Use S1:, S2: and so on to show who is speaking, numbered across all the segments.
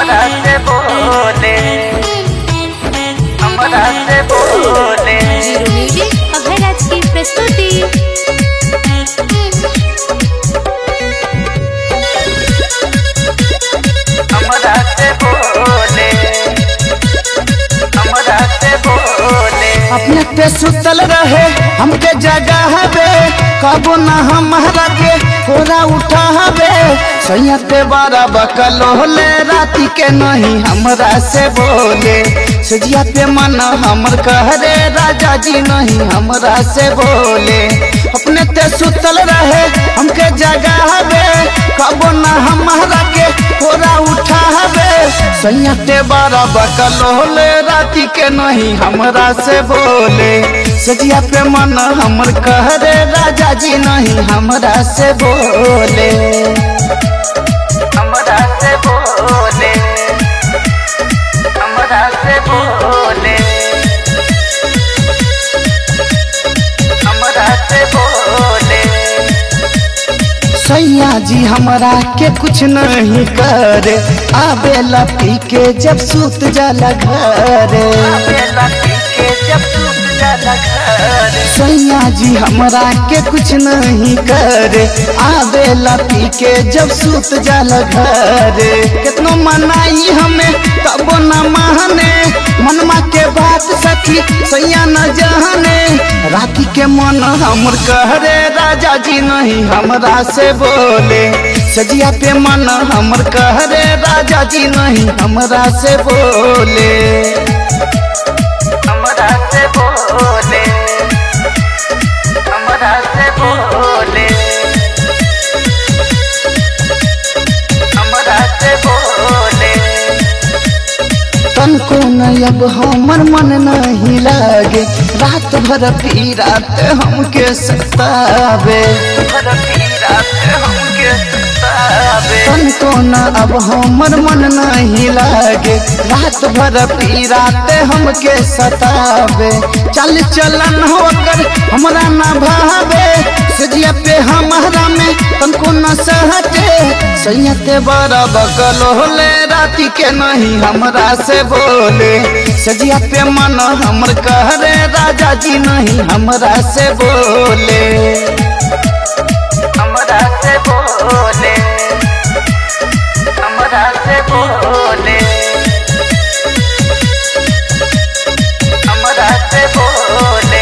S1: हमरा से बोले हमरा से बोले
S2: जीरो म्यूजिक अभयराज की प्रस्तुति
S1: हमरा से बोले हमरा से बोले
S3: अपने पे सुतल रहे हमके जगह हवे कबो ना हमारा के कोरा उठा हवे सैया पे बारा बकल होले राती के नहीं हमरा से बोले सजिया पे मन हमर कहरे राजा जी नहीं हमरा से बोले अपने ते सुतल रहे हमके जगह हवे कबो ना हमारा के कोरा उठा हवे सैया ते बारा बकल होले राती के नहीं हमरा से बोले सजिया पे मन हमर कहरे राजा जी नहीं हमरा से बोले
S1: हमरा से बोले हमरा से बोले हमरा से बोले
S3: सैया जी हमरा के कुछ नहीं करे आवेला पी के जब सूत जाला घरे
S1: बेला पी के जब टूट जाला घर
S3: सैया जी हमरा के कुछ नहीं करे आवेला पी के जब सूत जाला घरे कितनो मनाई हमें तबो न माने मनमा के बात सखी सैया न जाने राती के मन हमर कहरे राजा जी नहीं हमरा से बोले सजिया पे मन हमर कहरे राजा जी नहीं हमरा से बोले
S1: हमरा से बोले हमरा से बोले हमरा से बोले
S3: तनको न अब हमर मन नहीं लागे रात भर पी रात हमके सतावे
S1: भर पीरा हमके सतावे
S3: तनको न अब हमर मन नहीं लागे रात भर पी रात हमके सतावे चल चलन होकर हमरा न भावे सजिया पे हमारा में तनको न सहटे सैयते बड़ा बकल होले राती के नहीं हमरा से बोले सजिया पे मन हमर कहरे राजा जी नहीं हमरा से बोले
S1: हमरा से बोले हमरा से बोले हमरा से बोले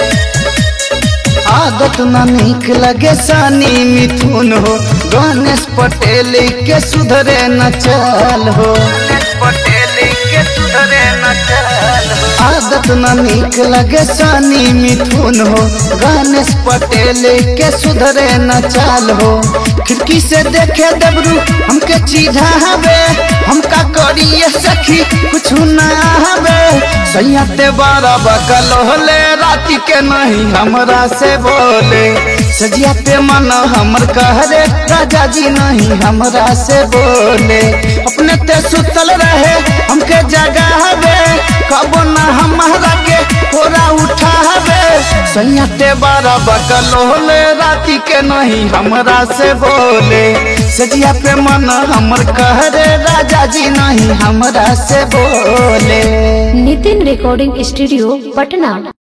S3: आदत न निक लगे सानी मिथुन हो गणेश पटेल के सुधरे न चल हो
S1: पटेल के सुधरे न चल
S3: आदत न निक लगे सानी मिथुन हो गणेश पटेल के सुधरे न चाल हो खिड़की से देखे दबरू हमके चीढ़ा हवे हमका करिए सखी कुछ न हवे सैया ते बारा बकल होले राती के नहीं हमरा से बोले सजिया पे मन हमर कहरे राजा जी नहीं हमरा से बोले अपने ते सुतल रहे हमके जगह हवे कबो न हमारा के कोरा उठा हवे सैया ते बारा बकल होले राती के नहीं हमरा से बोले सजिया पे मन हमर कहरे राजा जी नहीं हमरा से बोले
S2: नितिन रिकॉर्डिंग स्टूडियो पटना